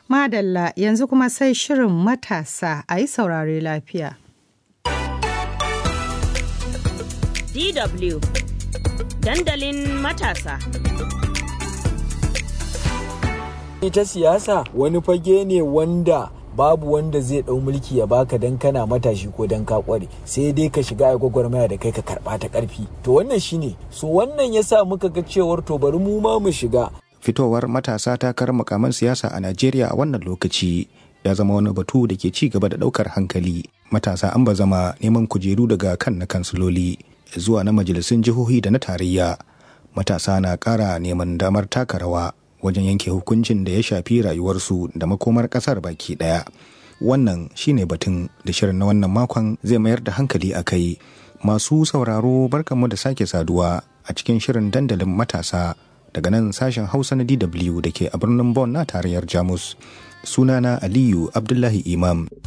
Madalla yanzu kuma sai shirin matasa a yi saurare lafiya. DW Dandalin matasa. Ita siyasa wani fage ne wanda babu wanda zai ɗau mulki ya baka dan kana matashi ko dan ka kware sai dai ka shiga a gwagwarmaya da kai ka karɓa ta ƙarfi to wannan shine so wannan yasa muka ga cewar to bari mu ma mu shiga fitowar matasa takarar makaman siyasa a Najeriya a wannan lokaci ya zama wani batu da ke ci gaba da ɗaukar hankali matasa an ba zama neman kujeru daga kan na kansiloli zuwa na majalisun jihohi da na tarayya matasa na ƙara neman damar taka rawa wajen yanke hukuncin da ya shafi rayuwarsu da makomar ƙasar baki ɗaya wannan shine batun da shirin na wannan makon zai mayar da hankali a kai masu sauraro barkanmu da sake saduwa a cikin shirin dandalin matasa daga nan sashen hausa na dw da ke a birnin Bonn na tarayyar jamus sunana aliyu abdullahi imam